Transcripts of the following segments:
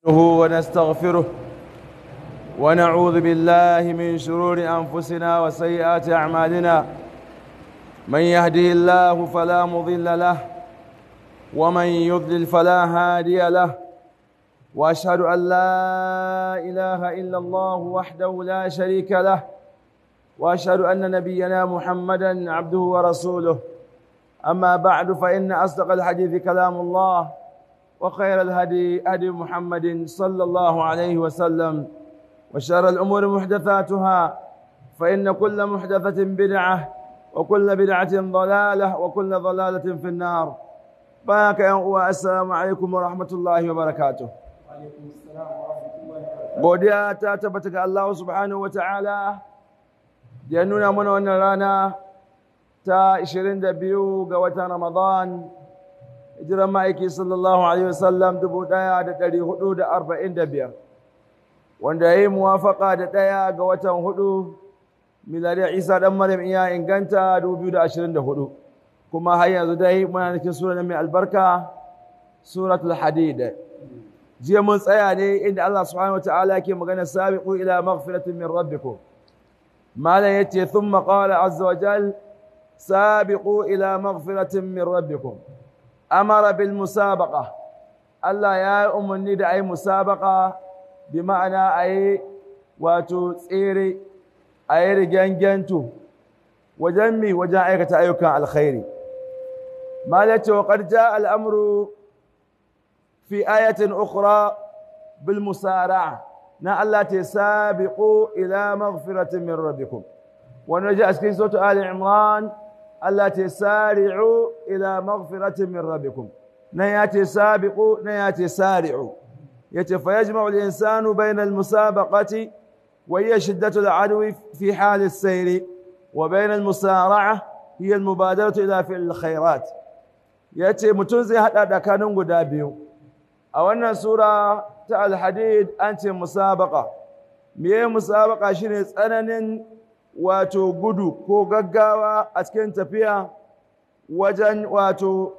ونستغفره ونعوذ بالله من شرور أنفسنا وسيئات أعمالنا من يهده الله فلا مضل له ومن يضلل فلا هادي له وأشهد أن لا إله إلا الله وحده لا شريك له وأشهد أن نبينا محمدا عبده ورسوله أما بعد فإن أصدق الحديث كلام الله وخير الهدي هدي محمد صلى الله عليه وسلم وشر الأمور محدثاتها فإن كل محدثة بدعة وكل بدعة ضلالة وكل ضلالة في النار بارك يا السلام عليكم ورحمة الله وبركاته godiya ta tabbata ga Allah subhanahu wa ta'ala ya nuna mana wannan rana ta 22 ga watan Ramadan hijiran ma'aiki sallallahu alaihi wasallam 1445 wanda ya yi muwafaka da ɗaya ga watan hudu miladiyar isa ɗan maryam iya inganta 2024 kuma har yanzu dai muna cikin sura mai albarka suratul hadid jiya mun tsaya ne inda Allah subhanahu wataala yake magana sabiqu ila maghfiratin min rabbikum malam yace thumma qala azza wa jal sabiqu ila maghfiratin min rabbikum amara bil musabaqa Allah ya yi umarni da ayi musabaqa bi ma'ana ayi wato tsere ayi riganganto wajen mi wajen aikata ayyukan alkhairi malace wa qad jaa al-amru fi ayatin ukhra bil musara'a na Allah ta sabiqu ila maghfiratin min rabbikum wannan ji a cikin suratul ali imran Allah ta sari'u ila maghfiratin min rabbikum nan ya ce sabiqu nan ya ce sari'u yace fa yajma'u al-insanu bayna al-musabaqati wa hiya shiddatu al-adwi fi hal as-sayr wa bayna al-musara'a hiya al-mubadaratu ila fi'l al-khairat yace mutum zai hada tsakanin guda biyu a wannan sura ta al-hadid an ce musabaqa meye musabaqa shine tsananin wato gudu ko gaggawa a cikin tafiya wajen wato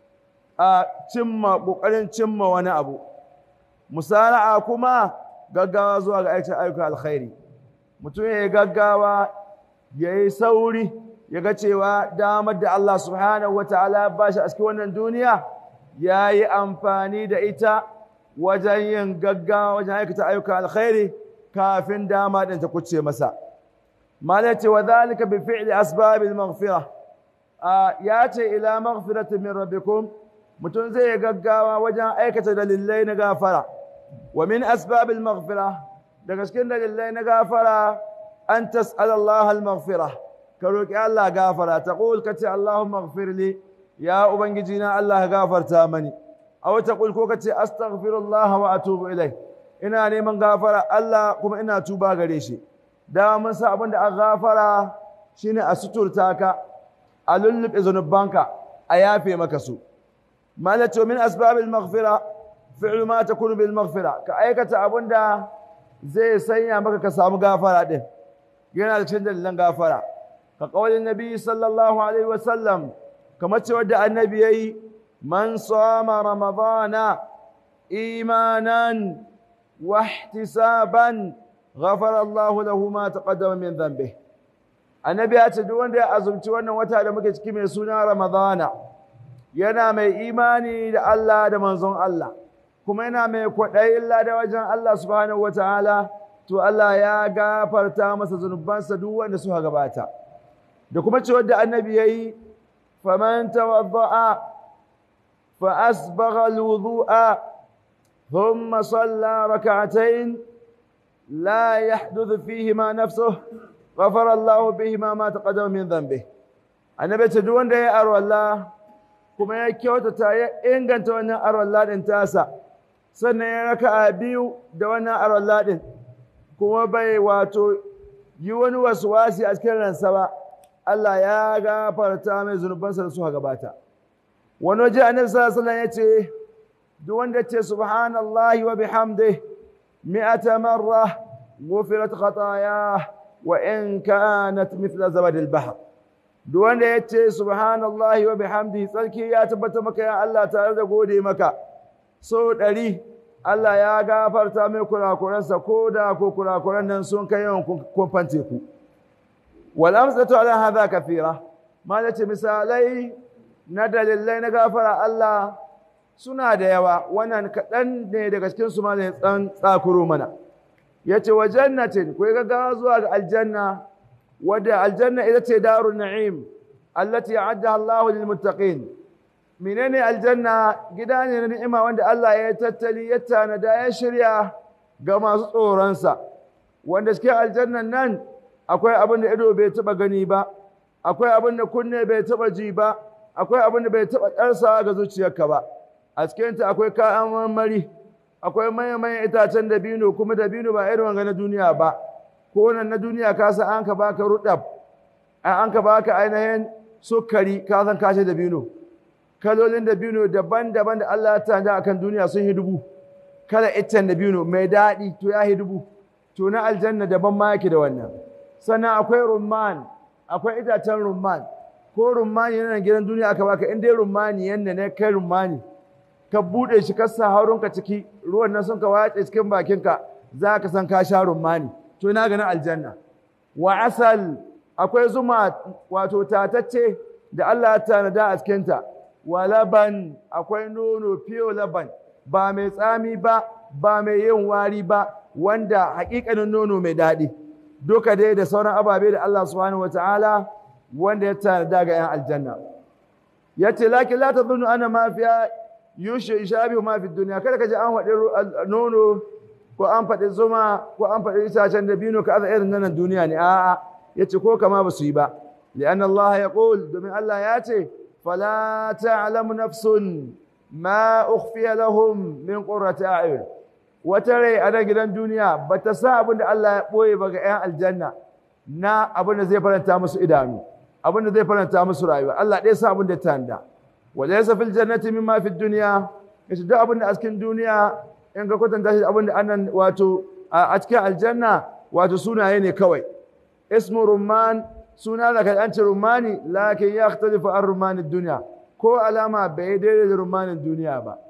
a cimma ƙoƙarin cimma wani abu musara'a kuma gaggawa zuwa ga aikin ayyukan alkhairi mutum ya yi gaggawa ya yi sauri ya ga cewa damar da Allah subhanahu wa ta'ala ba shi a cikin wannan duniya ya yi amfani da ita wajen yin gaggawa wajen aikata ayyukan alkhairi kafin dama ɗin ta kuce masa. مالتي وذلك بفعل أسباب المغفرة آه ياتي إلى مغفرة من ربكم متنزي قاقاوا وجه أيكة للين غافرة ومن أسباب المغفرة دقشكين للين غافرة أن تسأل الله المغفرة كروك الله غافرة تقول كتي اللهم اغفر لي يا أبنجينا الله غافر تامني أو تقول كوكتي أستغفر الله وأتوب إليه إنا نيمن غافرة الله كم إنا توبا غريشي da mun sa abin da an gafara shine a suturta ka a lullube zunubanka a yafe maka su malato min asbabil maghfira fi'lu ma takunu bil maghfira ka aikata abin da zai sanya maka ka samu gafara din yana da cikin dalilan gafara ka kaulin nabi sallallahu alaihi wa sallam kamar cewa da annabi yayi man sama ramadana imanan wa ihtisaban غفر الله له ما تقدم من ذنبه annabi ya ce duk wanda ya azumci wannan wata da muke ciki mai suna ramadana yana mai imani da Allah da manzon Allah kuma yana mai kwaɗayin da wajen Allah subhanahu wataala to Allah ya gafarta masa zunubansa duk wanda suka gabata da kuma ce wanda annabi yayi faman tawadda'a fa asbagha alwudu'a thumma salla rak'atayn لا يحدث فيهما نفسه غفر الله بهما ما تقدم من ذنبه annabi ce duk wanda ya arwalla kuma ya kyautata ya inganta wannan arwalla din tasa sannan ya raka biyu da wannan arwalla din kuma bai wato yi wani wasi a cikin ransa ba Allah ya gafarta mai zunubansa da suka gabata wani waje annabi sallallahu alaihi wasallam ya ce duk wanda ya ce subhanallahi wa bihamdihi مئة مرة غفرت خطاياه وإن كانت مثل زبد البحر duk wanda ya ce subhanallahi wa bihamdihi tsarki ya tabbata maka ya Allah tare da gode maka so ɗari Allah ya gafarta mai kurakuransa ko da ko kurakuran nan sun kai yawan kumfan teku wal amsatu ala hadha kathira malace misalai na dalilai na gafara Allah suna da yawa wannan kaɗan ne daga cikin su malayin tsan tsakuro mana yace wa jannatin ku ga zuwa ga aljanna wadda aljanna ita ce darun na'im allati a'addaha Allah lil muttaqin menene aljanna gida ne na ni'ima wanda Allah ya tattali ya tanada ya shirya ga masu tsoronsa wanda cikin aljannan nan akwai abin da ido bai taba gani ba akwai abin da kunne bai taba ji ba akwai abin da bai taba ɗarsawa ga zuciyarka ba a cikinta akwai kayan marmari akwai mayan itacen dabino kuma dabino ba irin wanga na duniya ba ko nan na duniya ka san an ka baka rudab an ka baka ainihin sukari ka san kashe dabino kalolin dabino daban-daban da Allah ya tanda akan duniya sun yi dubu kala iccen dabino mai daɗi to ya yi dubu to na aljanna daban ma yake da wannan sannan akwai rumman akwai itacen rumman ko rummani yana gidan duniya aka baka in dai rummani yanda ne kai rummani ka bude shi ka sa haurunka ciki ruwan nan sun ka wace cikin bakinka za ka san ka sha rummani to ina ganin aljanna wa asal akwai zuma wato tatacce da Allah ya tanada a cikinta wa laban akwai nono fiyo laban ba mai tsami ba ba mai yin wari ba wanda hakikanin nono mai daɗi duka dai da sauran ababe da Allah subhanahu wataala wanda ya tanada ga 'yan aljanna yace lakin la tadhunnu ana ma fiya yushe ishabi ma fi duniya kada ka ji an faɗi nono ko an faɗi zuma ko an faɗi itacen dabino ka aza irin nan duniya ne a'a yace ko kama ba su yi ba li'anna Allah ya qul domin Allah ya ce fala ta'lamu nafsun ma ukhfiya lahum min qurrati a'yun wata rai a nan gidan duniya ba ta sa abin da Allah ya ɓoye ba ga 'yan aljanna na abin da zai faranta musu idanu abin da zai faranta musu rayuwa Allah ɗaya sa abin da ta handa wanda ya fil jannati mimma fi duniya yace duk abin da a cikin duniya in ka kwatanta shi abin da annan wato a cikin aljanna wato sunaye ne kawai ismu rumman suna da kai an ce rumani lakin ya yakhtalifu an rumanin duniya ko alama bai daidai da rumanin duniya ba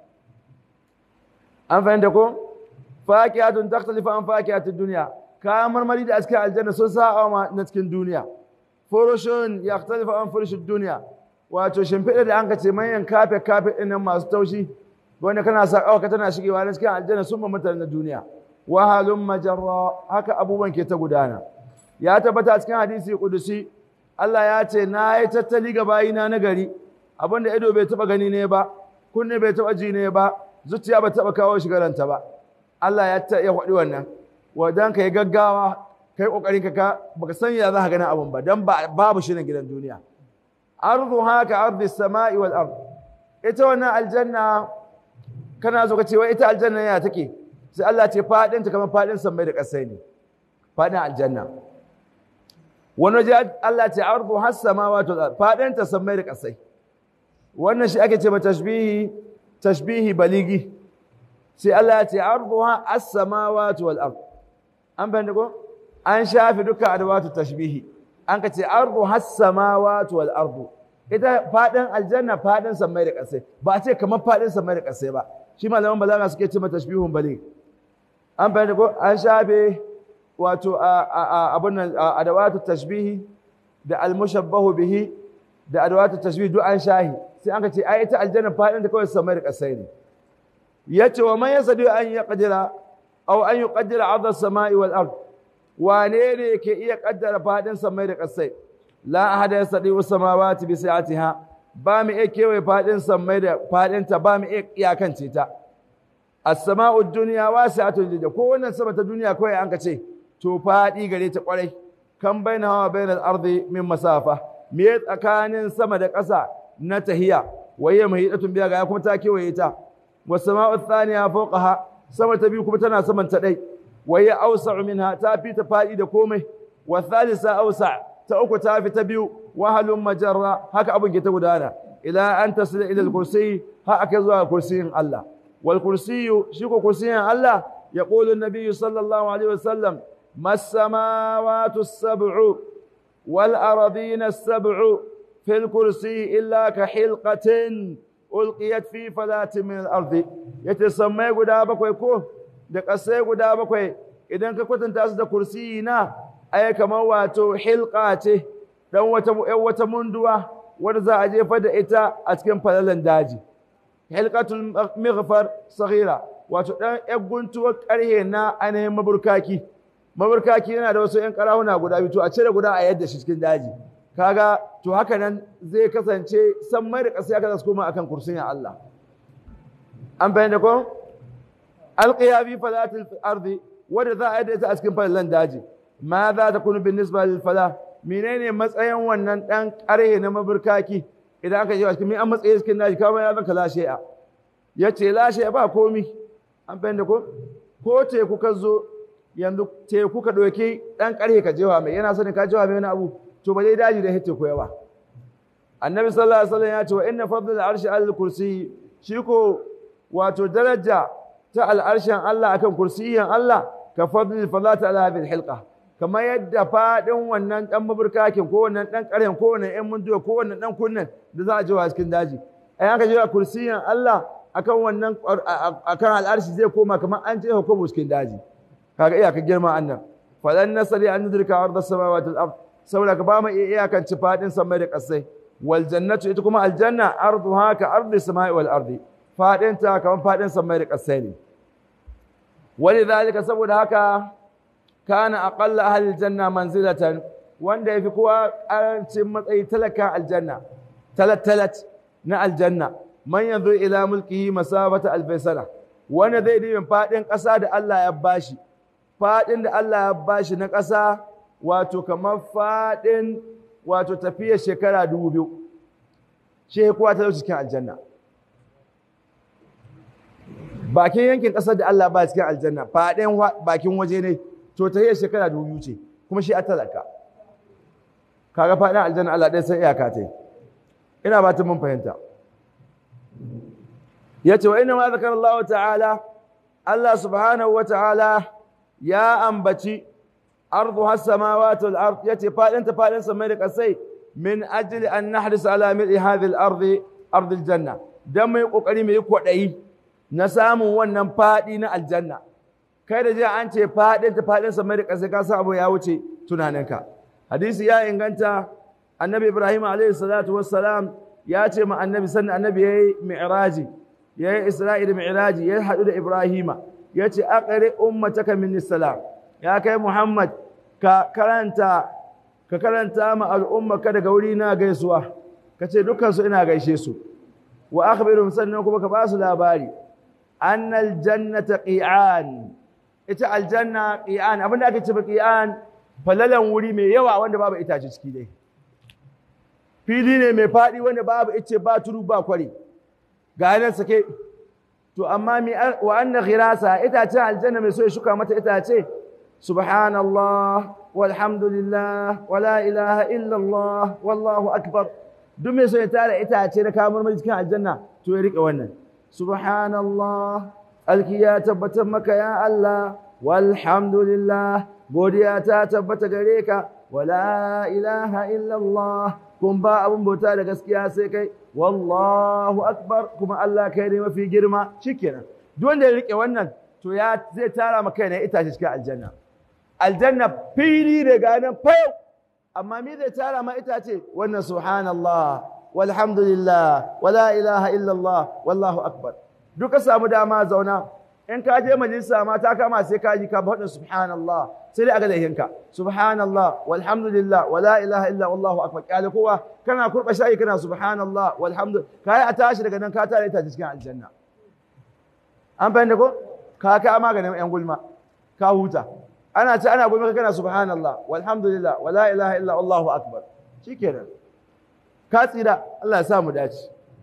an fahimta ko fakiyatun takhtalifu an fakiyatin duniya kayan marmari da cikin aljanna sun sa'a ma na cikin duniya furushun yakhtalifu an furushin duniya wato shimfiɗa da an ka ce manyan kafe kafe ɗin nan masu taushi wanda kana sa ƙawaka tana shigewa na cikin aljanna sun mamata na duniya wahalun majarra haka abubuwan ke ta gudana ya tabbata cikin hadisi kudusi Allah ya ce na yi tattali ga bayina na gari abinda ido bai taɓa gani ne ba kunne bai taɓa ji ne ba zuciya ba taɓa kawo shigaranta ba Allah ya ta ya faɗi wannan wadan ka yi gaggawa kai ƙoƙarin ka baka san ya za ka gani abin ba dan babu shirin gidan duniya arduha ka ardi samai wal ard ita wannan aljanna kana zo ka ce wai ita aljanna ya take sai Allah ce fadin ta kamar fadin samai da kasai ne fadin aljanna wani waje Allah ce ardu has samawati wal ard fadin ta samai da kasai wannan shi ake ce ba tashbihi tashbihi baligi sai Allah ya ce arduha as samawati wal ard an bayyana ko an shafi duka adawatu tashbihi an ka ce ardu has samawati wal ardu ita fadin aljanna fadin samai da kasai ba ce kamar fadin samai da kasai ba shi malaman balaga suke ce mata tashbihun bali an bayyana ko an shafe wato abun nan adawatu tashbihi da almushabbahu bihi da adawatu tashbihi duk an shahi sai an ka ce ai ita aljanna fadin ta kawai samai da kasai ne yace wa man yasadu an yaqdira aw an yuqaddira 'adha as-sama'i wal ard wane ne ke iya kaddara fadin samai da kasai la ahada yasadi samawati bi sa'atiha ba mu iya kewaye fadin samai da fadin ta ba mu iya iyakance ta as-sama'u dunya wasi'atun jidda ko wannan sama ta duniya kawai an ka ce to fadi gare ta kwarai kan baina hawa bainal ardi min masafa me tsakanin sama da ƙasa na tahiya waye mahidatun biya ga kuma ta kewaye ta was sama'u thaniya fawqaha sama ta biyu kuma tana saman ta dai وهي أوسع منها تافي تفائي كومي والثالثة أوسع تأكو تافي تبيو وهل مجرى هكا أبو جيتا ودانا إلى أن تصل إلى الكرسي هكذا كرسي الله والكرسي شيكو كرسي الله يقول النبي صلى الله عليه وسلم ما السماوات السبع والأرضين السبع في الكرسي إلا كحلقة ulqiyat fi falatin min al-ardi yace sammai guda bakwai ko da ƙasai guda bakwai idan ka kwatanta su da kursiyi na ai kamar wato hilqa ce dan wata wata munduwa wanda za a jefa da ita a cikin falalan daji hilqatul mighfar saghira wato dan yar guntuwar karhe na ainihin maburkaki maburkaki yana da wasu yan karahuna guda biyu to a cire guda a yadda shi cikin daji kaga to haka nan zai kasance san mai da ƙasa ya su koma akan kursiyin Allah an bayyana ko alqiya fi falatil ardi wanda za a yadda ita a cikin falalan daji ma za ta kunu bin nisba lil fala menene matsayin wannan dan ƙarhe na maburkaki idan aka je a cikin an matsayi cikin daji kamar ya zanka lashe a yace lashe ba komi an bayyana ko ko teku ka zo yanzu teku ka ɗauki ɗan ƙarhe ka jewa mai yana sanin ka jewa mai wani abu to ba dai daji da hite ko yawa annabi sallallahu alaihi wasallam ya ce wa inna fadl al-arshi al kursi shi ko wato daraja ta al'arshin Allah akan kursiyin Allah ka fadl falata ala hadhihi hilqa kamar yadda fadin wannan dan maburkakin ko wannan dan ƙarhen ko wannan ɗan munduwa ko wannan dan kunnan da za a jewa cikin daji ai aka jewa kursiyin Allah akan wannan akan al'arshi zai koma kamar an jefa ko cikin daji kaga iyaka girma annan falan nasari an nudrika arda samawati wal ard saboda ka ba mu iyakan ci fadin samai da kasai wal jannatu ita kuma aljanna arduha ka ardi samai wal ardi fadin ta kamar fadin samai da kasai ne walidhalika saboda haka kana aqalla ahli aljanna manzilatan wanda yafi kowa karancin matsayi talaka aljanna talat talat na aljanna man yanzu ila mulkihi masabata alfaisala wanda zai dibin fadin ƙasa da Allah ya bashi faɗin da Allah ya bashi na ƙasa wato kamar faɗin wato tafiyar shekara dubu biyu shi kuwa ta cikin aljanna bakin yankin ƙasar da Allah ba cikin aljanna faɗin bakin waje ne to tafiyar shekara dubu biyu ce kuma shi a talaka kaga faɗin aljanna Allah ɗaya sai iyaka ta ina ba ta mun fahimta ya ce wa ina ma zakar Allah ta'ala Allah subhanahu wa ta'ala ya ambaci ardu has samawati wal ard yace fadin ta fadin samai da kasai min ajli an nahdis ala mil hadhihi al ardi ard al janna dan mai kokari mai kwadayi na samun wannan fadi na aljanna kai da je an ce fadin ta fadin samai da kasai ka san abu ya wuce tunaninka hadisi ya inganta annabi ibrahim alaihi salatu wassalam ya ce ma annabi sannan annabi yayi mi'raji yayi isra'i da mi'raji ya hadu da ibrahima ya ce aqri ummataka min salam ya kai muhammad ka karanta ka karanta ma al'ummaka daga wuri na gaisuwa ka ce dukkan su ina gaishe su wa akhbirum sannan kuma ka ba su labari annal jannata qi'an ita aljanna qi'an abinda ake ce qi'an falalan wuri mai yawa wanda babu itace ciki dai fili ne mai faɗi wanda babu ice ba turu ba kwari ga nan sake to amma mi wa anna ghirasa itacen aljanna mai so ya shuka mata itace subhanallah walhamdulillah wala ilaha illallah wallahu akbar duk mai so ya tara itace na kamar mai cikin aljanna to ya rike wannan subhanallah alki ya tabbatar maka ya Allah walhamdulillah godiya ta tabbata gare ka wala ilaha illallah kun ba abun bauta da gaskiya sai kai wallahu akbar kuma Allah kai ne mafi girma shikenan duk wanda ya rike wannan to ya zai tara maka ne itace cikin aljanna aljanna fili da ganin fayau amma me zai tara ma itace wannan subhanallah walhamdulillah wala ilaha illallah wallahu akbar duka samu dama zauna in ka je majalisa ma ta kama sai ka ji ka faɗin subhanallah sai dai a ga laihinka subhanallah walhamdulillah wala ilaha illa wallahu akbar kyale kowa kana kurba shayi kana subhanallah walhamdulillah kai a tashi daga nan ka tare ta cikin aljanna an fahimta ko ka ka maganin yan gulma ka huta ana ce ana gulma kana subhanallah walhamdulillah wala ilaha illa wallahu akbar shikenan ka tsira Allah ya sa mu dace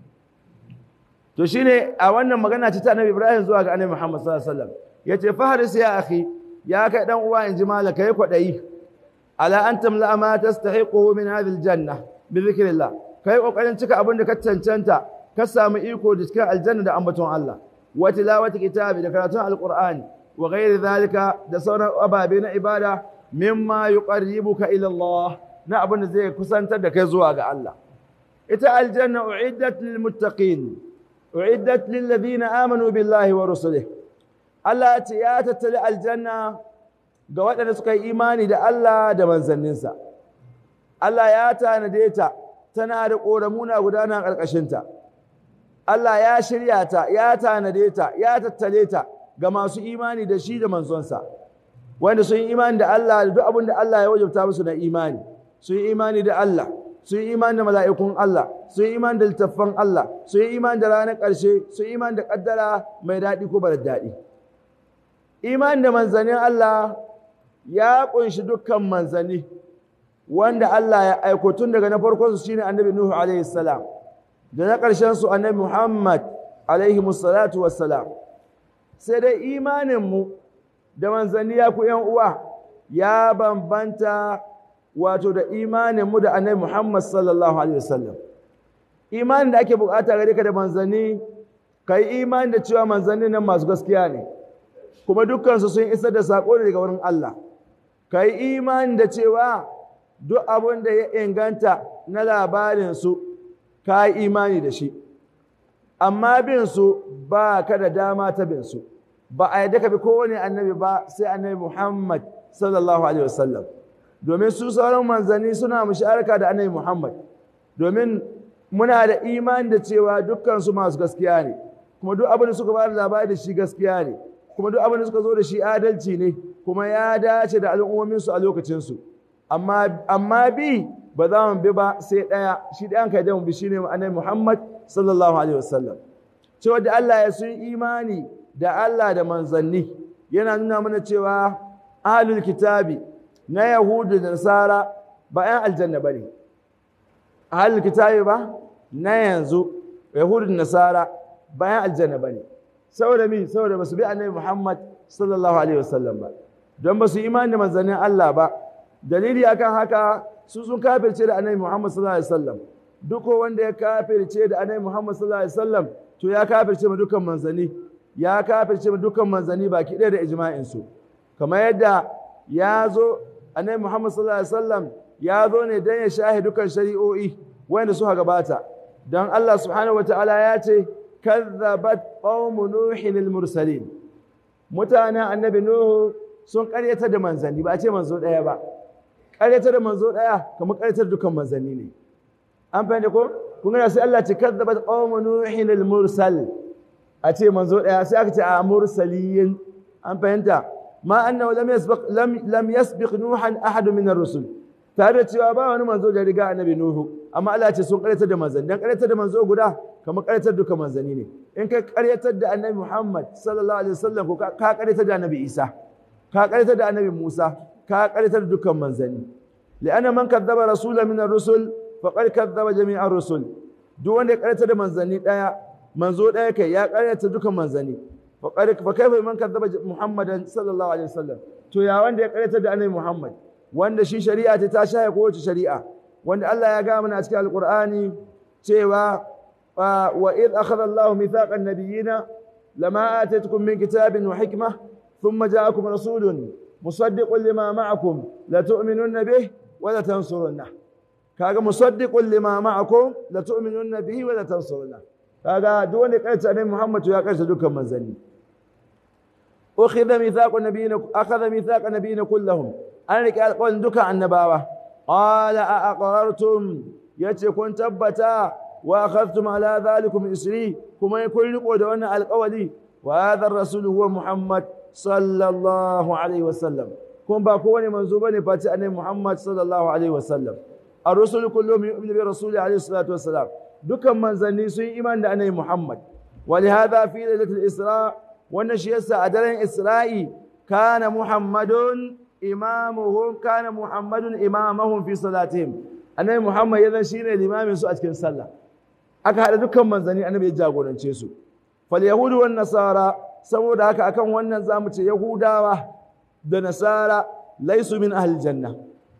to shine a wannan magana ce ta Annabi Ibrahim zuwa ga Annabi Muhammad sallallahu alaihi wasallam yace faharis ya akhi ya kai dan uwa inji malaka yi kwadayi ala an tamla ma tastahiqu min hadhihi aljanna bi dhikrillah kai kokarin cika abin da ka cancanta ka samu iko da cikin aljanna da ambaton Allah wa tilawati kitabi da karatun alqur'ani wa ghairi zalika da sauran ababe na ibada mimma yuqarribuka ila Allah na abin da zai kusantar da kai zuwa ga Allah ita aljanna uiddat lil muttaqin uiddat lil ladina amanu billahi wa rusulihi Allah ce ya tattali aljanna ga waɗanda suka yi imani da Allah da manzanninsa Allah ya tanade ta tana da ƙoramuna gudana ƙarƙashinta Allah ya shirya ta ya tanade ta ya tattale ta ga masu imani da shi da manzonsa wanda sun yi imani da Allah da duk abin da Allah ya wajabta musu na imani sun yi imani da Allah sun yi imani da mala'ikun Allah sun yi imani da littattafan Allah sun yi imani da ranar ƙarshe sun yi imani da ƙaddara mai daɗi ko bar daɗi imani da manzannin Allah ya ƙunshi dukkan manzanni wanda Allah ya aiko tun daga na farkon su shine annabi Nuhu alaihi salam da na ƙarshen su annabi Muhammad alaihi musallatu wassalam sai dai imanin mu da manzanni ya ku yan uwa ya bambanta wato da imanin mu da annabi Muhammad sallallahu alaihi wasallam imanin da ake bukata gare ka da manzanni kai imani da cewa manzanni nan masu gaskiya ne kuma dukkansu sun isar da saƙo ne daga wurin Allah ka yi imani da cewa duk abin da ya inganta na labarinsu ka yi imani da shi amma binsu ba ka da dama ta binsu ba a yadda ka bi kowane annabi ba sai annabi Muhammad sallallahu alaihi wasallam domin su sauran manzanni suna musharaka da annabi Muhammad domin muna da imani da cewa dukkansu masu gaskiya ne kuma duk abin da suka ba da labari da shi gaskiya ne kuma duk abin da suka zo da shi adalci ne kuma ya dace da al'ummominsu a lokacinsu amma bi ba za mu bi ba sai ɗaya shi ɗayan kai da mu bi shi ne annabi Muhammad sallallahu alaihi wasallam cewa da Allah ya sun imani da Allah da manzanni yana nuna mana cewa ahlul kitabi na yahudu da nasara ba 'yan aljanna bane ahlul kitabi ba na yanzu yahudu da nasara ba 'yan aljanna bane saboda mi saboda basu bi annabi Muhammad sallallahu alaihi wasallam ba don basu imani da manzannin Allah ba dalili akan haka su sun kafirce da annabi Muhammad sallallahu alaihi wasallam duk wanda ya kafirce da annabi Muhammad sallallahu alaihi wasallam to ya kafirce ma dukkan manzanni ya kafirce ma dukkan manzanni baki ɗaya da ijma'in su kamar yadda ya zo annabi Muhammad sallallahu alaihi wasallam ya zo ne dan ya shahi dukkan shari'o'i wanda suka gabata don Allah subhanahu wataala ya ce kazzabat qaumu nuhin al-mursalin mutanen annabi nuhu sun karyata da manzanni ba a ce manzo daya ba karyata da manzo daya kamar karyata da dukkan manzanni ne an fahimta ko kun ga sai Allah ce kazzabat qaumu nuhin al-mursal a ce manzo daya sai aka ce a mursaliyin an fahimta ma annahu lam yasbiq lam lam yasbiq nuhan ahad min ar-rusul tare da cewa ba wani manzo da riga annabi nuhu amma Allah ce sun karyatar da manzanni dan karyatar da manzo guda kamar karyatar duka manzanni ne in ka karyatar da annabi Muhammad sallallahu alaihi wasallam ko ka karyatar da annabi Isa ka karyatar da annabi Musa ka karyatar da dukkan manzanni li'anna man kadzaba rasulan min ar-rusul faqad kadzaba jami'a ar-rusul duk wanda ya karyatar da manzanni daya manzo daya kai ya karyatar dukkan manzanni faqad fa kaifa man kadzaba Muhammadan sallallahu alaihi wasallam to ya wanda ya karyatar da annabi Muhammad wanda shi shari'a ta ta shaye kowace shari'a wanda Allah ya gaya mana a cikin alqur'ani cewa wa id akhadha Allahu mithaqan nabiyina lama atatukum min kitabin wa hikmah thumma ja'akum rasulun musaddiqun lima ma'akum la tu'minunna bih wa la tansurunna kaga musaddiqun lima ma'akum la tu'minunna bihi wa la tansurunna kaga duk wanda karanta annabi Muhammad ya karanta dukkan manzanni أخذ ميثاق نبينا أخذ ميثاق نبينا كلهم an riƙe alƙawarin dukan annabawa qala a aqrartum yace kun tabbata wa akhadtum ala dhalikum isri kuma kun riko da wannan alƙawari wa hadha ar-rasul huwa muhammad sallallahu alaihi wasallam kun ba kowane manzo bane face annabi muhammad sallallahu alaihi wasallam ar-rusul kulluhum yu'minu bi rasuli alaihi salatu wassalam dukan manzanni sun yi iman da annabi muhammad wa li hadha fi lailatul isra wannan shi yasa a daren isra'i kana muhammadun imamuhum kana muhammadun imamahum fi salatihim annabi muhammad ya zan shine limamin su a cikin sallah aka hada dukkan manzanni annabi ya jagorance su fal yahudu wan nasara saboda haka akan wannan zamu ce yahudawa da nasara laisu min ahli janna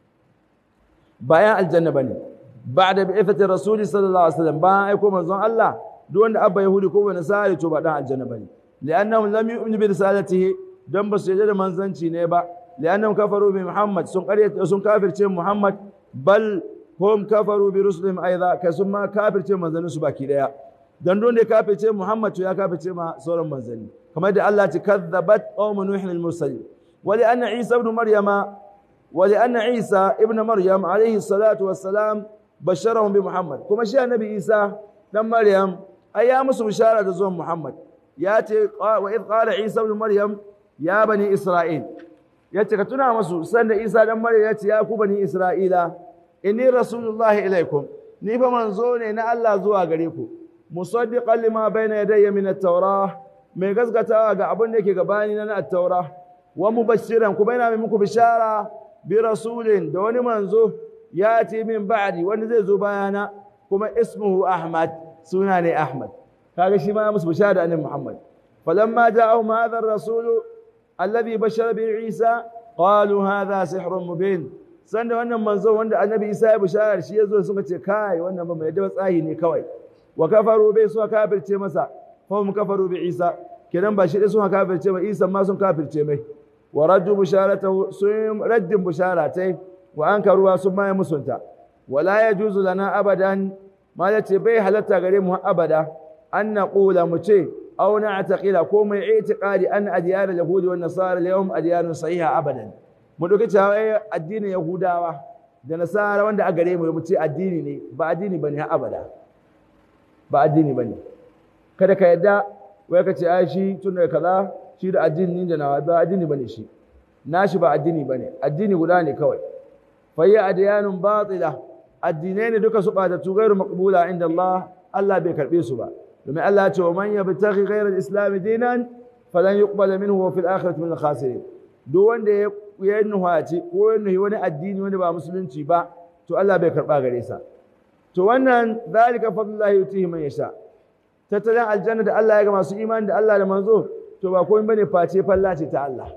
bayan aljanna bane ba'da bi'ithati rasuli sallallahu alaihi wasallam bayan aiko manzon Allah duk wanda abba yahudi ko nasara to ba dan aljanna bane li'annahum lam yu'minu bi risalatihi dan ba su yarda da manzanci ne ba لأنهم كفروا بمحمد سن قرية سن كافر تيم محمد بل هم كفروا برسلهم أيضا كسما كافر تيم من ذنب سباكي لها dan don da ya kafirce Muhammad to ya kafirce ma sauran manzanni kamar da Allah ce kadzabat qaumun nuhin al-mursalin wa li anna Isa ibn Maryama wa li anna Isa ibn Maryam alayhi salatu wassalam basharahum bi Muhammad kuma shi annabi Isa dan Maryam ai ya musu bishara da zuwan Muhammad ya ce wa id qala Isa ibn Maryam ya bani Isra'il ya ce ka tuna musu sanda Isa dan Maryam ya ce ya ku bani Isra'ila inni rasulullahi ilaikum ni fa manzo ne na Allah zuwa gare ku musaddiqan lima bayna yadayya min at-taurah mai gaskatawa ga abin da yake gabani na at-taurah wa mubashiran kuma yana mai muku bishara bi rasulin da wani manzo ya ce min ba'di wanda zai zo bayana kuma ismuhu ahmad suna ne ahmad kaga shi ma ya musu bishara da annabi muhammad falamma ja'ahum hadha ar-rasul alladhi bashara bi isa qalu hadha sihrun mubin sanda wannan manzo wanda annabi isa ya bishara shi yazo suka ce kai wannan ba mai da tsahi ne kawai wa kafaru bai suka kafirce masa fa hum kafaru bi isa kidan ba shi dai suka kafirce ma isa ma sun kafirce mai wa raddu bisharatahu sun raddin bisharatai wa ankaruwa sun ma musunta wala yajuzu lana abadan ma yace bai halatta gare mu abada an naqula mu ce aw na'taqila ko mai i'tiqadi an adiyar al-yahudi wan nasara al-yawm adiyarun sahiha abadan mu dauki cewa addinin yahudawa da nasara wanda a gare mu mu ce addini ne ba addini bane har abada ba addini bane kada ka yadda wai ka ce ai shi tun da kaza shi da addini da nawa ba addini bane shi nashi ba addini bane addini guda ne kawai fa ya adyanun batila addinai ne duka su bada tu gairu maqbula inda Allah Allah bai karbe su ba domin Allah ya ce wa man yabtaghi ghayra al-islam dinan falan yuqbala minhu wa fil akhirati min al-khasirin duk wanda ya ya nuhaci ko ya nuhi wani addini wanda ba musulunci ba to Allah bai karba gare sa to wannan zalika fadlullahi yutihi man yasha tattalin aljanna da Allah ya ga masu imani da Allah da manzo to ba komai bane face falla ce ta Allah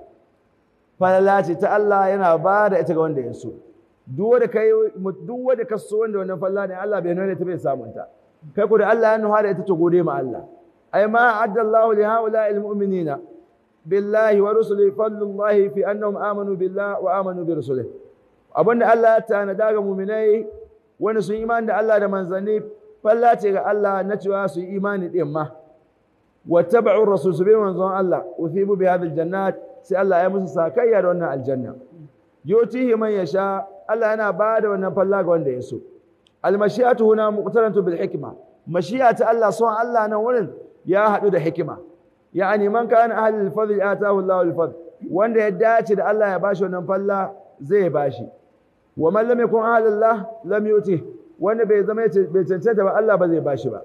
falla ce ta Allah yana ba da ita ga wanda ya so duk wanda kai duk wanda ka so wanda wannan falla ne Allah bai nuna ta bai samun ta kai ko da Allah ya nuha da ita to gode ma Allah ay ma adda Allah li haula al mu'minina billahi wa rusulihi fadlullahi fi annahum amanu billahi wa amanu bi rusulihi abinda Allah ya tanada ga mu'minai wani sun imani da Allah da manzanni falla ce ga Allah na cewa su yi imani din ma wattaba'u rasul su bi manzon Allah uthibu bi hadhihi aljannat sai Allah ya musu sakayya da wannan aljanna yutihi man yasha Allah yana ba da wannan falla ga wanda ya so almashiyatu huna muqtarantu bil hikma mashiyatu Allah son Allah nan wurin ya hadu da hikima yani man kana ahlul fadl atahu Allahu al-fadl wanda ya dace da Allah ya bashi wannan falla zai bashi wa man lam yakun ahlullah lam yuti wanda bai zama bai cancanta ba Allah ba zai bashi ba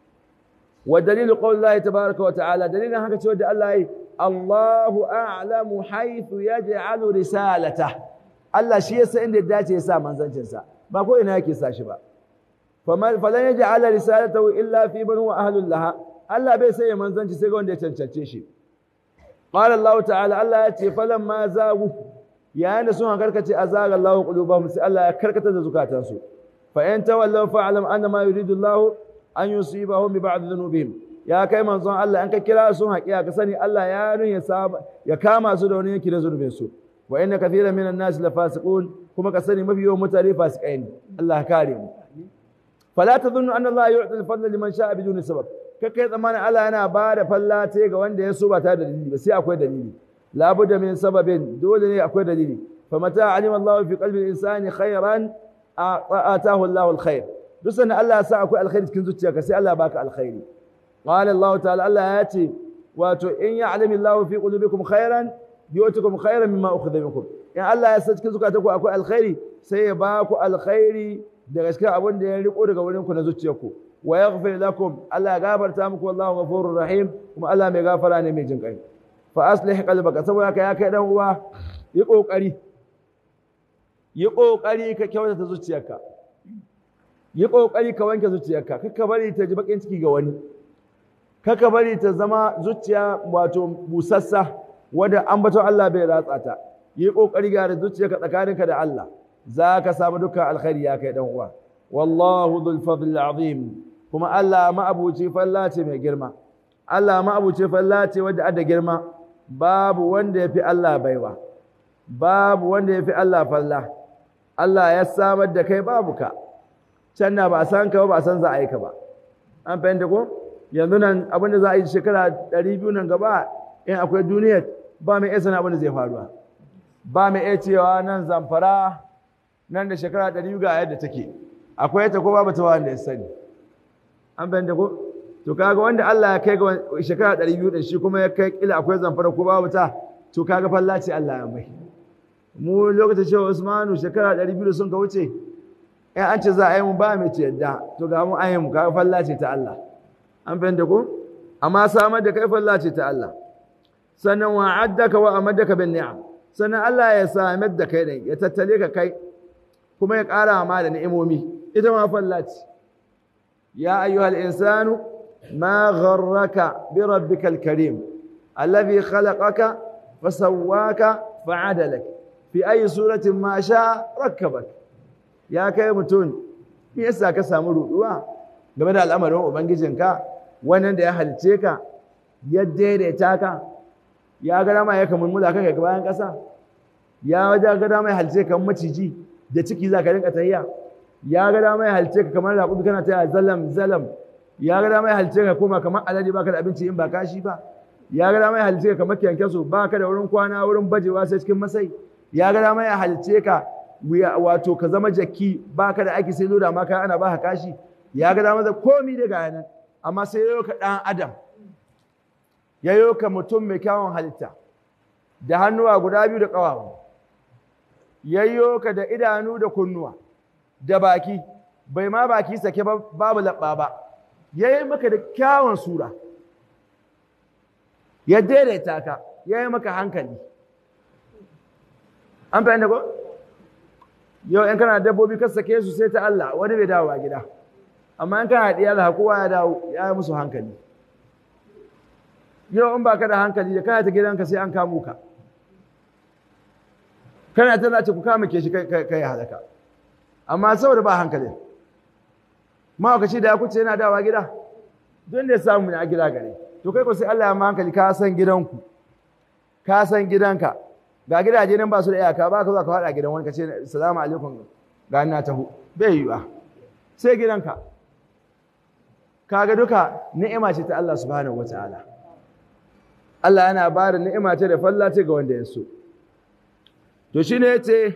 wa dalilu qawlillahi tabaaraka wa ta'ala dalilin haka cewa da Allah yi Allahu a'lamu haythu yaj'alu risalata Allah shi yasa inda ya dace ya sa manzancin sa ba ko ina yake sa shi ba faman falan yaj'ala risalatahu illa fi man huwa ahlullah Allah bai sai manzanci sai ga wanda ya cancance shi qala Allah ta'ala Allah ya ce falan ma zagu yayin da sun karkace azaga Allah qulubahum sai Allah ya karkatar da zukatansu fa in tawallaw fa'lam anna ma yuridu Allah an yusibahum bi ba'd dhunubihim ya kai manzon Allah an ka kira sun haƙiya ka sani Allah ya nun ya saba ya kama su da wani yanki na zunubin su wa inna kathiran minan nas la fasiqun kuma ka sani mafi yawan mutane fasikai ne Allah kare mu fala tadhunnu anna Allah yu'ti al-fadla liman sha'a biduni sabab kai tsammanin Allah yana ba da fallace ga wanda ya so ba ta da dalili ba sai akwai dalili labudda min sababin dole ne akwai dalili fa mata alima Allah fi qalbi insani khairan atahu Allah alkhair duk sanda Allah ya sa akwai alkhairi cikin zuciyarka sai Allah baka alkhairi qala Allah ta'ala Allah ya ce wato in ya'lamu Allah fi qulubikum khairan yu'tikum khairan mimma ukhidha minkum in Allah ya sa cikin zukatanku akwai alkhairi sai ya baku alkhairi daga cikin abin da ya riko daga wurin ku na zuciyarku wa yaghfir lakum Allah ya gafarta muku wallahu ghafurur rahim kuma Allah mai gafara ne mai jin kai fa aslih qalbaka saboda ka ya kai dan uwa yi kokari yi kokari ka kyautata zuciyarka yi kokari ka wanke zuciyarka kaka bari ta ji bakin ciki ga wani kaka bari ta zama zuciya wato busassa wanda ambaton Allah bai ratsa ta yi kokari ga zuciyarka tsakaninka da Allah za ka samu dukkan alkhairi ya kai dan uwa wallahu dhul fadl azim kuma Allah ma'abuci falla ce mai girma Allah ma'abuci falla ce wadda ada girma babu wanda ya fi Allah baiwa babu wanda ya fi Allah falla Allah ya samar da kai babu ka can na ba a san ka ba ba a san za a yi ka ba an fahimta ko yanzu nan abin da za a yi shekara ɗari biyu nan gaba in akwai duniyar ba mai iya sanin abin da zai faruwa ba mai iya cewa nan zamfara nan da shekara ɗari biyu ga yadda take akwai ta ko babu ta wanda ya sani an fahimta ko to kaga wanda Allah ya kai ga shekara ɗari biyu ɗin shi kuma ya kai kila akwai zamfara ko babu ta to kaga falla ce Allah ya mai mu lokacin cewa Usmanu shekara ɗari biyu sun ka wuce in an ce za a yi mu ba mai ce yadda to ga mu an yi mu kaga falla ce ta Allah an fahimta ko amma samar da kai falla ce ta Allah sannan wa addaka wa amadaka bin ni'am sannan Allah ya samar da kai din ya tattale ka kai kuma ya ƙara ma da ni'imomi ita ma falla ce ya ayyuhal insanu ma gharraka bi rabbikal karim alladhi khalaqaka fasawwaka fa'adalak fi ayi suratin ma sha rakkabak ya kai mutum me yasa ka samu ruduwa game da al'amarin ubangijinka wannan da ya halice ka ya daidaita ka ya ga dama ya kamulmula kanka ga bayan ƙasa ya wajen ga dama ya halice ka maciji da ciki za ka rinka tahiya ya ga dama ya halice ka kamar raƙudu kana taya zalam zalam ya ga dama ya halice ka koma kamar alade baka da abinci in ba kashi ba ya ga dama ya halice ka kamar kyankyaso baka da wurin kwana wurin bajewa sai cikin masai ya ga dama ya halice ka wato ka zama jaki baka da aiki sai loda maka ana baka kashi ya ga dama da komi daga yanan amma sai yayo ka dan adam yayo ka mutum mai kyawun halitta da hannuwa guda biyu da ƙawawa yayyo ka da idanu da kunnuwa da baki bai ma baki sake babu labba ba yayi maka da kyawun sura ya daidaita ka yayi maka hankali an fahimta ko yau in kana dabbobi ka sake su sai ta Allah wani bai dawo a gida amma in kana diya da kowa ya dawo ya yi musu hankali yau in baka da hankali da kana ta gidanka sai an kamo ka kana ta zace ku kama ke shi kai halaka amma saboda ba hankali mawakaci da ya kuce yana dawa gida don da ya samu ne a gida gare to kai ko sai Allah ya ma hankali ka san gidanku ka san gidanka ga gidaje nan ba su da iyaka ba ka zo ka faɗa gidan wani ka ce salamu alaikum ga ina taho bai yiwa sai gidanka kaga duka ni'ima ce ta Allah subhanahu wataala Allah yana ba da ni'ima ce da falla ce ga wanda ya so to shine yace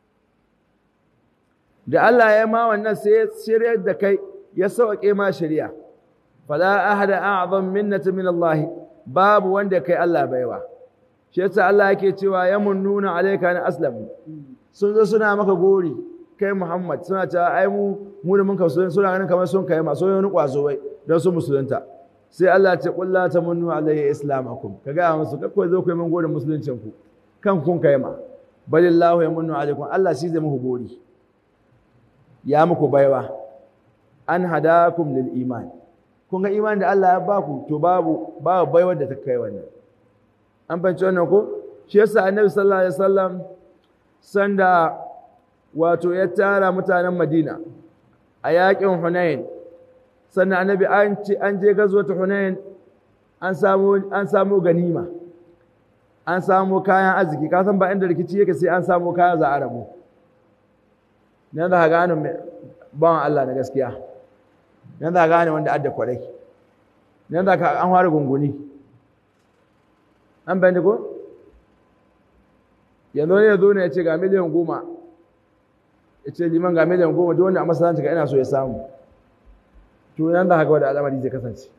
da Allah ya ma wannan sai ya shiryar da kai ya sauke ma shari'a fala ahada a'zam minnati min Allah babu wanda kai Allah baiwa shi yasa Allah yake cewa yamunnuna alayka na aslamu sun zo suna maka gori kai Muhammad suna cewa ai mu mu da mun ka so suna ganin kamar sun kai masu wani kwazo wai don su musulunta sai Allah ya ce qul la tamunnu alayya islamakum kaga musu kakko zo ku yi mun gori musuluncin ku kan kun kai ma balillahu yamunnu alaykum Allah shi zai muku gori ya muku baiwa an hadakum lil iman kun ga iman da Allah ya baku to babu babu baiwar da ta kai wannan an fahimci wannan ko shi yasa annabi sallallahu alaihi wasallam sanda wato ya tara mutanen Madina a yakin Hunain sannan annabi an ce an je gazwata Hunain an samu an samu ganima an samu kayan arziki ka san ba inda rikici yake sai an samu kayan za a rabu nan za ka gane bawan Allah na gaskiya nan za ka gane wanda adda kwarai nan za ka an fara gunguni an bani ko yanzu ne ya zo ne ya ce ga miliyan goma ya ce liman ga miliyan goma duk wanda a masalanci ka ina so ya samu to nan za ka ga wanda al'amari zai kasance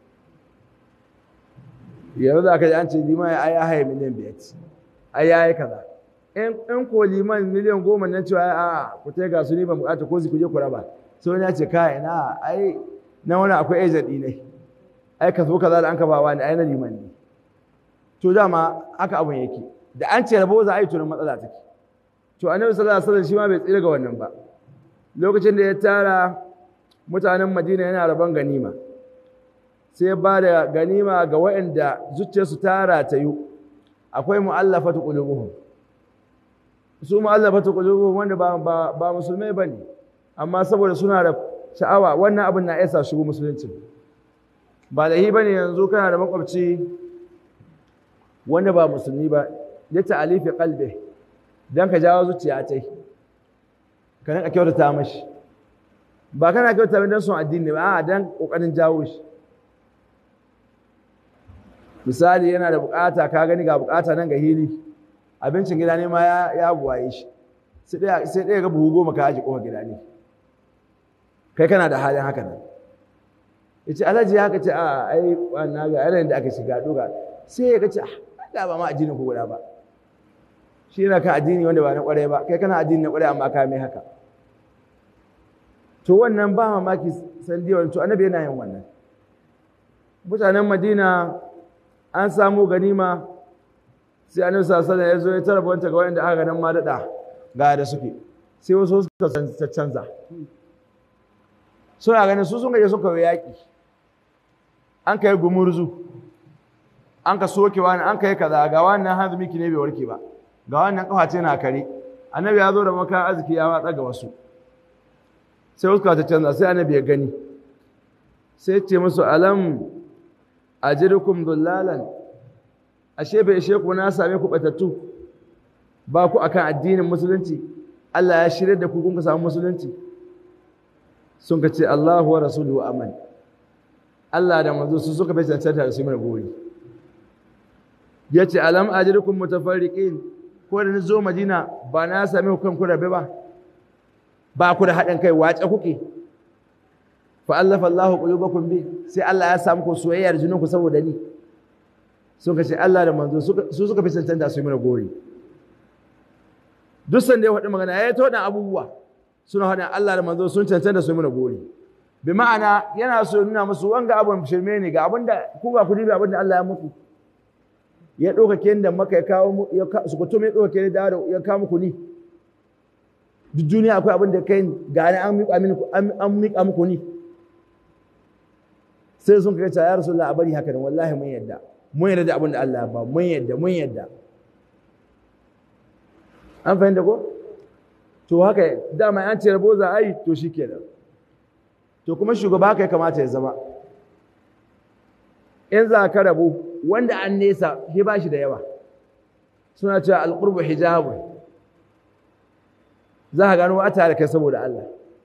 yanzu za ka ji an ce liman ya ya haye miliyan biyar ai ya yi kaza in ko liman miliyan goma nan cewa a ku ta ga su ni ba bukata ko ku je ku raba sai wani ya ce kai na ai na wani akwai agent ne ai ka zo kaza da an ka ba wani ai na liman ne to dama haka abun yake da an ce rabo za a yi tunan matsala take to annabi sallallahu alaihi wasallam shi ma bai tsira ga wannan ba lokacin da ya tara mutanen Madina yana rabon ganima sai ba da ganima ga waɗanda zuciyarsu ta ratayu akwai mu'allafatu qulubuhum su mu'allafatu qulubuhum wanda ba ba, ba musulmai bane amma saboda suna da sha'awa wannan abin na yasa shigo musulunci ba da hi bane yanzu kana da makwabci wanda ba musulmi ba ya ta'alifi qalbi dan ka jawo zuciya tai ka rinka kyautata mashi ba kana kyauta mai don son addini ba a dan kokarin jawo shi misali yana da bukata ka gani ga bukata nan ga hili abincin gida ne ma ya buwaye shi sai ɗaya ga buhu goma ka aji kofa gida ne kai kana da halin haka nan ya ce alhaji haka ce a ai wannan ga yanayin da aka shiga doga sai ya ga ce a ba ma addinin ku guda ba shi yana kan addini wanda ba na kwarai ba kai kana addini na kwarai amma ka mai haka to wannan ba mamaki sandiyar to annabi yana yin wannan mutanen madina an samu ganima sai annabi sallallahu alaihi ya zo ya tara wanta ga wanda aka ganin ma dada ga da suke sai wasu suka canza suna ganin su sun gaje suka yi yaƙi an kai gumurzu an ka soke wani an kai kaza ga wannan hanzu miki ne bai warke ba ga wannan kaface na kare annabi ya zo da makan arziki ya watsa ga wasu sai wasu ta canza sai annabi ya gani sai ce musu alam ajirukum dullalan ashe bai ishe ku na same ku batattu ba ku akan addinin musulunci Allah ya shirya da ku kun ka samu musulunci sun ka ce Allahu wa rasuluhu aman Allah da manzo su suka bai cancanta da su mana gori yace alam ajirukum mutafarriqin ko da ni zo Madina ba na same ku kan ku rabe ba ba ku da haɗin kai wace kuke fa allafa Allahu qulubakum bi sai Allah ya samu ku soyayyar junanku saboda ni sun ka ce Allah da manzo su suka fi cancanta su yi mana gori duk sanda ya faɗi magana ya yi ta waɗannan abubuwa suna faɗin Allah da manzo sun cancanta su yi mana gori bi ma'ana yana so nuna musu wanga abun shirme ne ga abinda ku ba ku dibi abinda Allah ya muku ya ɗauka ke da maka ya kawo su kutum ya ɗauka ke da ya kawo muku ni duk duniya akwai abin da kai ga ni an miƙa muku ni sai sun kai ya rasulullah a bari haka da wallahi mun yadda mun yadda da abin da Allah ba mun yadda mun yadda an fahimta ko to haka dama an ce rabo za a yi to shi kenan to kuma shugaba haka ya kamata ya zama in za ka rabu wanda an nesa shi ba shi da yawa suna cewa alƙurbu hijabu za ka gano a tare kai saboda Allah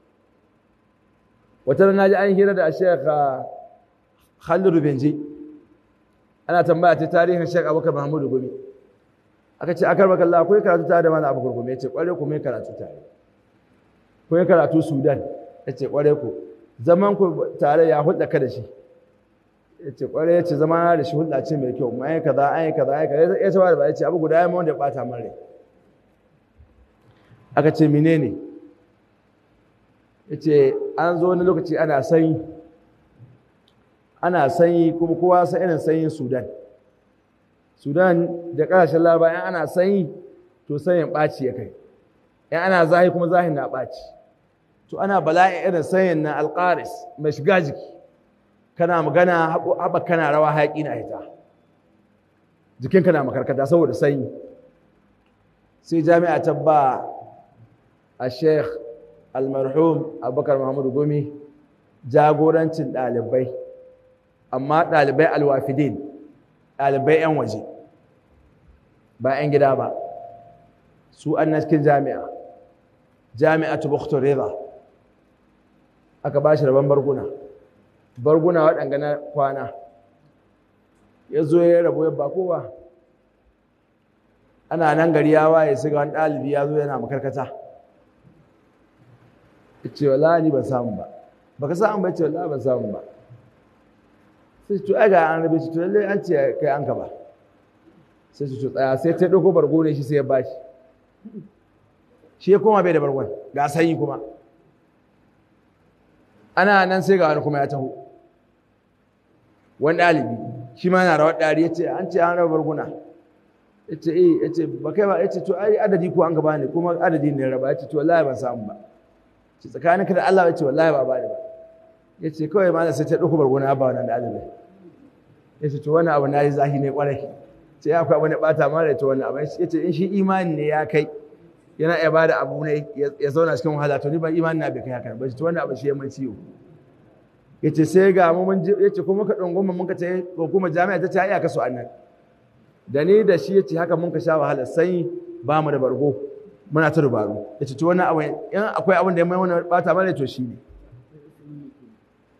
wata na ji an hira da shekha Khalid Benji ana tambaya ta tarihin Sheikh Abubakar Muhammadu Gumi aka ce akar baka Allah akwai karatu tare da Malam Abubakar Gumi yace kware ku mai karatu tare ku yi karatu Sudan yace kware ku zaman ku tare ya hulɗa ka da shi yace kware yace zama na da shi hulɗa ce mai kyau mai kaza ai kaza ai kaza yace ba da ba yace abu guda ya mai wanda ya bata min rai aka ce menene yace an zo wani lokaci ana sanyi ana sanyi kuma kowa san irin sanyin Sudan Sudan da ƙasashen Laraba in ana sanyi to sanyin ɓaci ya kai in ana zahi kuma zahin na ɓaci to ana bala'in irin sanyin na alƙaris mai shiga jiki kana magana haɓa kana rawa hayaƙi na hita jikinka na makarkata saboda sanyi sai jami'a ta ba a sheikh almarhum abubakar muhammadu gumi jagorancin ɗalibai amma ɗalibai alwafidin ɗalibai 'yan waje ba 'yan gida ba su an na cikin jami'a jami'a ta bukhtar reza aka ba shi rabon barguna barguna waɗanga na kwana ya zo ya rabu ya ba kowa ana nan gari ya waye su ga wani ɗalibi ya zo yana makarkata ce wala ni ban samu ba baka samu ba ce wala ban samu ba sai to ai ga an rabe shi to lalle an ce kai an ka ba sai su tsaya sai ta dauko bargo ne shi sai ya bashi shi ya koma bai da bargon ga sanyi kuma ana nan sai ga wani kuma ya taho wani ɗalibi shi ma yana rawar ɗari ya ce an ce an raba barguna ya ce eh ya ce ba kai ba ya ce to ai adadi ko an gaba ne kuma adadi ne raba ya ce to wallahi ban samu ba ce tsakaninka da Allah ya ce wallahi ba ba ne ba ya ce kawai ma sai ta ɗauko barguna ba wannan ɗalibai ya ce to wani abu na yi zahi ne ƙwarai ce ya akwai abu ne ɓata mara ya ce wannan abu ya ce in shi imani ne ya kai yana iya bada abu ne ya zauna cikin wahala to ni ban imani na bai kai haka ba ce to wannan abu shi ya mai ciwo ya ce sai ga mu mun ya ce kuma ka ɗunguma mun ka ce hukumar jami'a ta ce ya kaso annan da ni da shi ya ce haka mun ka sha wahala sai ba mu da bargo muna ta dubaru ya ce to wannan abu in akwai abin da ya mai wani ɓata mara to shi ne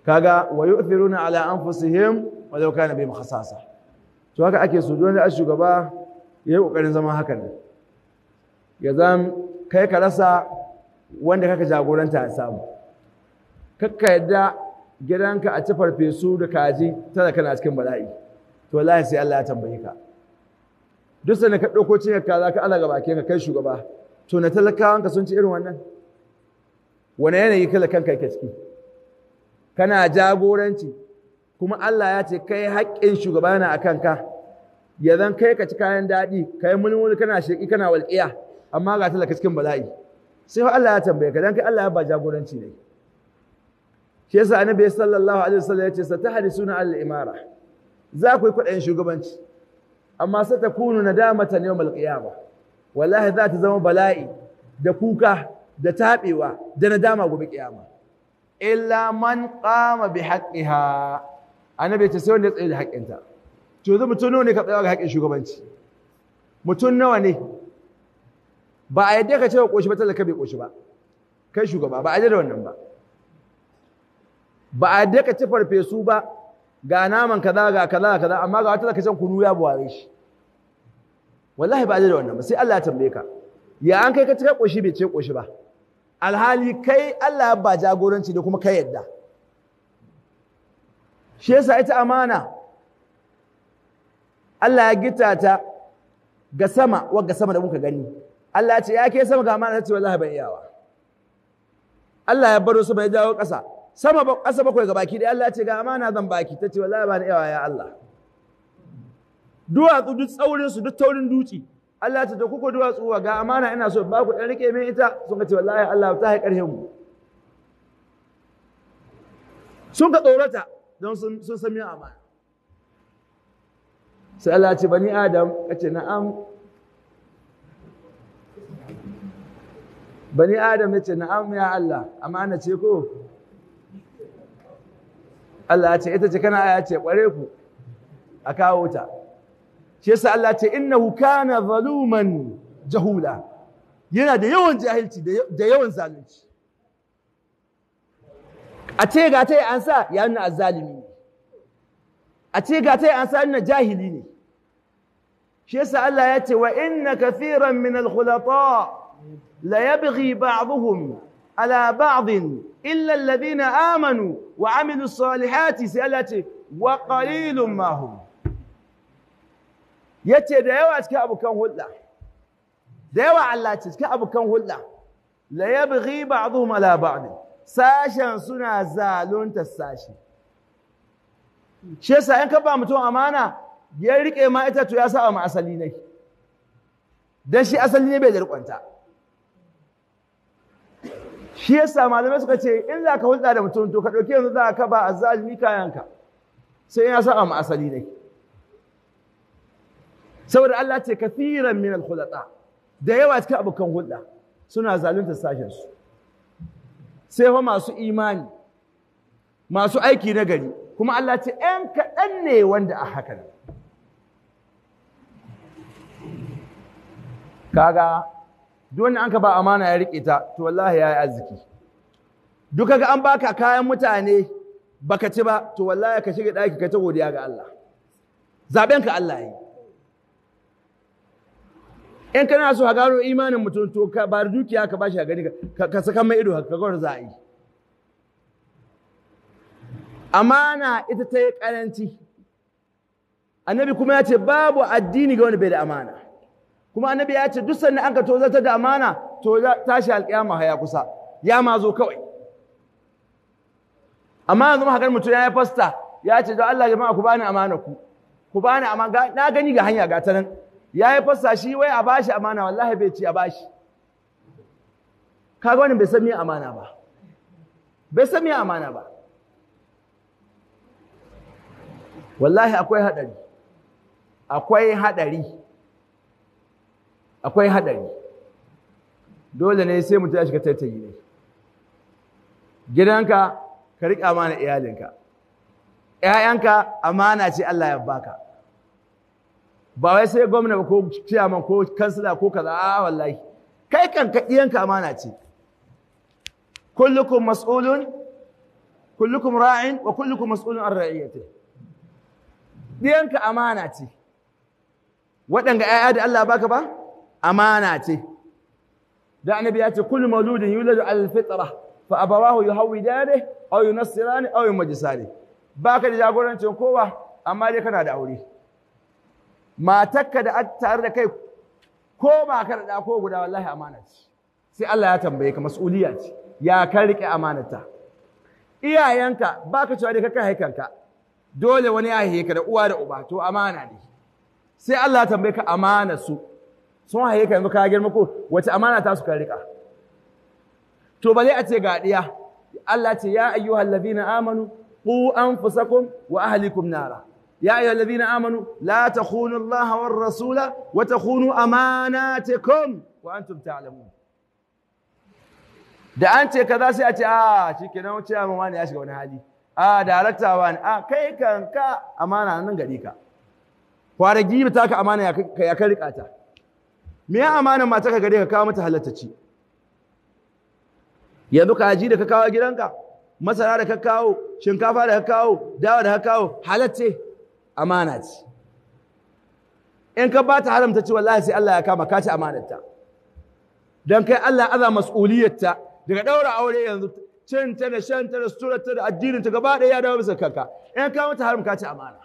kaga wa yu'thiruna ala anfusihim walau kana bihim khasasa to haka ake so don da shugaba yayi kokarin zama hakan ne ya zam kai ka rasa wanda kaka jagoranta ya samu kakka yadda gidanka a ci farfesu da kaji tana kana cikin bala'i to wallahi sai Allah ya tambaye ka duk sanda ka ɗauko cinyar kaza ka ala gaba ka kai shugaba to na talakawanka sun ci irin wannan wani yanayi kala kanka yake ciki kana jagoranci kuma Allah ya ce kai haƙƙin shugaba yana a kanka ya zan kai ka ci kayan daɗi ka yi mulmuli kana sheƙi kana walƙiya amma ga talaka cikin bala'i sai Allah ya tambaye ka dan kai Allah ya ba jagoranci ne shi yasa annabi sallallahu alaihi wasallam ya ce satahrisuna al-imara za ku yi kuɗin shugabanci amma sai ta kunu nadamatan yawmal qiyama wallahi za ta zama bala'i da kuka da taɓewa da nadama gobe kiyama illa man qama bi haqqiha annabi ce sai wanda ya tsaye da haƙƙinta to yanzu mutum nawa ne ka tsaya ga haƙƙin shugabanci mutum nawa ne ba a yadda ka ce wa ƙoshi ba talaka bai ƙoshi ba kai shugaba ba a yadda da wannan ba ba a yadda ka ci farfesu ba ga naman kaza ga kaza kaza amma ga wata can kunu ya buware shi wallahi ba a yadda da wannan ba sai Allah ya tambaye ka ya an kai ka ci kai ƙoshi bai ce ƙoshi ba alhali kai Allah ya ba jagoranci da kuma kai yadda shi yasa ita amana Allah ya gita ta ga sama wagga sama da muka gani Allah ya ce ya ke sama ga amana ta ce wallahi ban iyawa Allah ya baro su bai jawo ƙasa sama ba ƙasa bakwai ga baki da Allah ya ce ga amana zan baki ta ce wallahi ban iyawa ya Allah duwatsu duk tsaurin su duk taurin duci Allah ya ce to kuko duwatsu ga amana ina so ba ku dan rike min ita sun ka ce wallahi Allah ta hai ƙarhin mu sun ka tsorata don sun san min amana sai Allah ya ce bani Adam ya ce na'am bani Adam ya ce na'am ya Allah amana ce ko Allah ya ce ita ce kana aya ce kware ku a kawo ta shi yasa Allah ya ce innahu kana zaluman jahula yana da yawan jahilci da yawan zalunci a ce ga ta yi an sa ya nuna azzalimi ne a ce ga ta yi an sa nuna jahili ne shi yasa Allah ya ce wa inna kathiran min al-khulata la yabghi ba'dhum ala ba'd illa alladhina amanu wa amilu salihati sai Allah ce wa qalilun ma hum yace da yawa cikin abukan hulɗa da yawa Allah ce cikin abukan hulɗa la yabghi ba'dhum ala ba'd sashen suna zalunta sashi shi yasa in ka ba mutum amana ya rike ma ita to ya sa ma asali ne dan shi asali ne bai da rikonta shi yasa malamai suka ce in za ka hulɗa da mutum to ka ɗauki yanzu za ka ba azzalimi kayanka sai ya sa ma asali ne saboda Allah ce kafiran min al-khulata da yawa cikin abokan hulɗa suna zalunta sashen su sai fa masu imani masu aiki na gari kuma Allah ce ‘yan kaɗan ne wanda a haka nan. Kaga, wanda an ka ba amana ya riƙe ta, to wallahi ya yi arziki. Duka ga an baka kayan mutane baka ci ba, to wallahi ka shiga ɗaki ka ta godiya ga Allah. Zaɓen ka Allah yi. In kana so ka gano imanin mutum to ka ba dukiya ka ba shi a gani ka saka mai ido ka gwar za a yi. amana ita ta yi ƙaranci annabi kuma ya ce babu addini ga wani bai da amana kuma annabi ya ce duk sannan an ka tozarta da amana to tashi alƙiyama haya kusa ya ma zo kawai amma yanzu haka mutum ya yi fasta ya ce don Allah jama'a ku bani amana ku ku bani amana na gani ga hanya ga ta nan ya yi fasta shi wai a bashi amana wallahi bai ci a bashi kaga wani bai san me amana ba bai san me amana ba wallahi akwai haɗari akwai haɗari akwai haɗari dole ne sai mutum ya shiga tattayi ne gidanka ka riƙa amana iyalinka ‘ya'yanka amana ce Allah ya baka ba wai sai gwamna ba ko ciyaman ko kansila ko kaza a wallahi kai kan ka iyanka amana ce kullukum mas'ulun kullukum ra'in wa kullukum mas'ulun an ra'iyati diyanka amana ce waɗanga ‘ya'ya da Allah baka ba amana ce da annabi ya ce kullu mauludin yuladu al-fitra fa abawahu yuhawidani aw yunassirani aw yumajisani baka da jagorancin kowa amma dai kana da aure matakka da tare da kai ko ba ka da ko guda wallahi amana ce sai Allah ya tambaye ka mas'uliya ce ya kan rike amanata iyayenka baka cewa dai ka kai haikanka dole wani ya haihe ka da uwa da uba to amana ne sai Allah ya tambaye ka amana su sun haihe ka yanzu ka girma ko wace amana ta su ka rika to bale a ce ga diya Allah ce ya ayyuhal ladina amanu qu anfusakum wa ahlikum nara يا أيها الذين آمنوا لا تخونوا الله والرسول وتخونوا أماناتكم وأنتم تعلمون da an ce kaza sai a ce a shi ke nan wuce amma ne ya shiga wani hali a darakta wani a kai kanka amana nan gari ka kwara gibi ta ka amana ya kan rika ta me ya amana mata ka gare ka kawo mata halattaci yanzu ka ji da ka kawo gidanka masara da ka kawo shinkafa da ka kawo dawa da ka kawo halacce amana ce in ka ba ta haramta ce wallahi sai Allah ya kama ka ci amanarta don kai Allah aza mas'uliyarta daga ɗaura aure yanzu cin ta da shan ta da suturar ta da addinin ta gaba ɗaya ya dawo bisa kanka in ka mata haram ka ci amana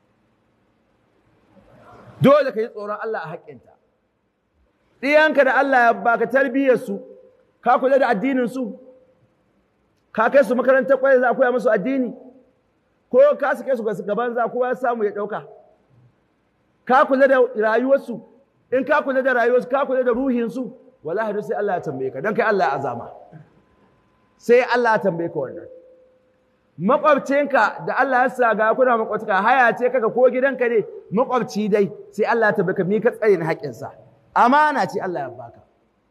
dole ka yi tsoron Allah a haƙƙinta ɗiyanka da Allah ya baka tarbiyyar su ka kula da addinin su ka kai su makarantar kwaya za a koya musu addini ko ka sake su gaban za kowa ya samu ya ɗauka ka kula da rayuwarsu in ka kula da rayuwarsu ka kula da ruhinsu wallahi duk sai Allah ya tambaye ka don kai Allah ya azama sai Allah ya tambaye ka wannan makwabcinka da Allah ya sa ga kuna makwabcika haya ce kaka ko gidanka ne makwabci dai sai Allah ya tambaye ka mi ka tsare na haƙƙinsa amana ce Allah ya baka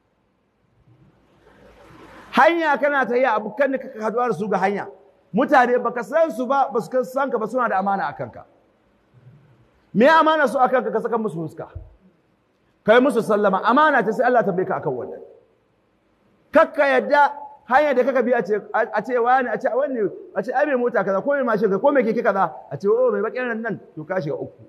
hanya kana ta yi abokan da kaka haduwa da su ga hanya mutane baka san su ba ba su san ka ba suna da amana a kanka me amana su a kanka ka saka musu fuska kai musu sallama amana ta sai Allah tambaye ka akan wannan kakka yadda hanyar da kaka bi a ce a ce wani a ce wani a ce ai mai mota kaza ko mai mashin ko mai keke kaza a ce oh mai bakin nan nan to ka shiga uku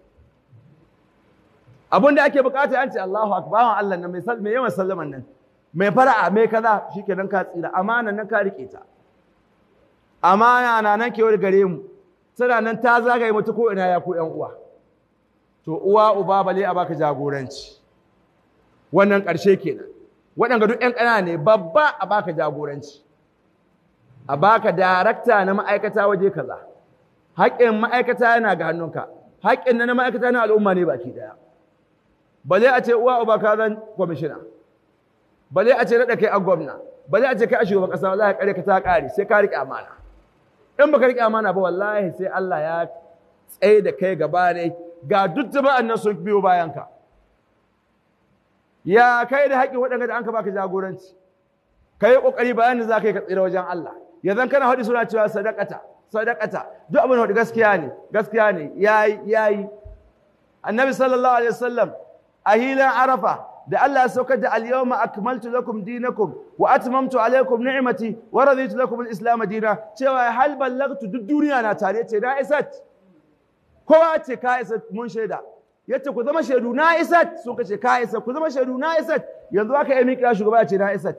abin da ake bukata an ce Allahu akbar Allah nan mai mai yawan sallaman nan mai fara'a mai kaza shikenan ka tsira amana nan ka rike ta amana na nan kewar gare mu tana nan ta zagaye mutu ko ina ya ku ƴan uwa to uwa uba bale a baka jagoranci wannan ƙarshe kenan waɗanda duk ƴan ƙana ne babba a baka jagoranci a baka darakta na ma'aikata waje kaza haƙƙin ma'aikata yana ga hannunka haƙƙin na ma'aikata na al'umma ne baki ɗaya bale a ce uwa uba ka zan kwamishina bale a ce naɗa kai a gwamna bale a ce kai a shugaban ƙasa wallahi ƙare ka ta ƙare sai ka riƙe amana in baka riƙe amana ba wallahi sai Allah ya tsaye da kai gaba ne ga duk jama'an nan sun biyo bayan ka ya kai da haƙƙin waɗanda da an ka baka jagoranci kai ƙoƙari bayan da za ka yi ka tsira wajen Allah yanzu kana haɗi suna cewa sadakata sadakata duk abin da gaskiya ne gaskiya ne yayi yayi annabi sallallahu alaihi wasallam a hilan arafa da Allah ya saukar da al-yawma akmaltu lakum dinakum wa atmamtu alaykum ni'mati wa raditu lakum al-islam dina cewa hal ballagtu duk duniya na tare ce na isat kowa ce ka isat mun shaida yace ku zama shaidu na isat sun kace ka isat ku zama shaidu na isat yanzu aka yi miƙa shugaba ya ce na isat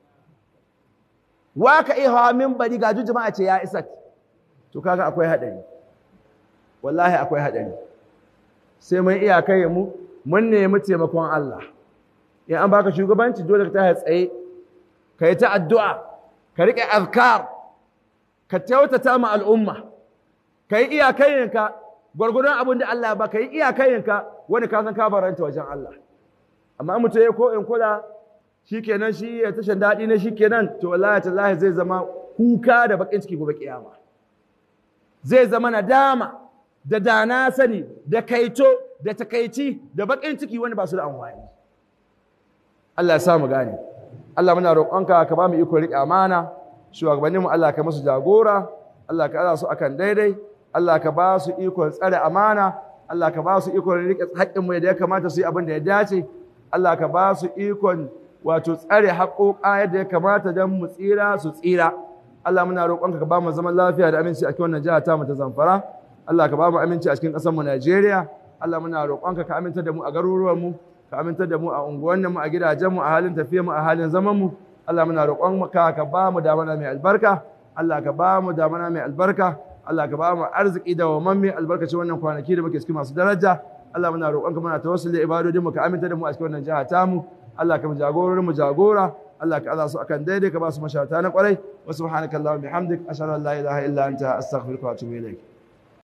wa ka iya hawa minbari ga jama'a ce ya isat to kaga akwai hadari wallahi akwai hadari sai mun iya kai mu mun nemi taimakon Allah in an baka shugabanci dole ka tashi tsaye ka yi ta addu'a ka riƙe azkar ka kyautata ma al'umma ka yi iyakayinka gwargwadon abin da Allah ba ka yi iyakayinka wani ka san ka baranta wajen Allah amma mutum ya ko in kula shikenan shi ya tashan daɗi ne shikenan to wallahi tallahi zai zama kuka da bakin ciki gobe kiyama zai zama nadama da dana sani da kaito da takaici da bakin ciki wani ba su da amfani Allah ya sa mu gane Allah muna roƙonka ka ba mu iko riƙe amana shugabannin mu Allah ka musu jagora Allah ka ala su akan daidai Allah ka ba su iko tsare amana Allah ka ba su iko riƙe haƙƙin mu da ya kamata su yi abin da ya dace Allah ka ba su ikon wato tsare haƙoƙa yadda ya kamata don mu tsira su tsira Allah muna roƙonka ka ba mu zaman lafiya da aminci a cikin wannan jiha ta mu ta Zamfara Allah ka ba mu aminci a cikin ƙasar mu Najeriya Allah muna roƙonka ka aminta da mu a garuruwan mu ka aminta da mu a unguwannin mu a gidajen mu a halin tafiyar mu a halin zaman mu Allah muna roƙonka ka ba mu damana mai albarka Allah ka ba mu damana mai albarka Allah ka ba mu arziki da wamamme albarkacin wannan kwanaki da muke cikin masu daraja Allah muna roƙonka muna tawassuli ibadodin mu ka aminta da mu a cikin wannan jiha tamu Allah ka mu jagororin mu jagora Allah ka aza su akan daidai ka ba su mashata na kwarai wa subhanakallahumma bihamdik ashhadu an la ilaha illa anta astaghfiruka wa atubu ilaik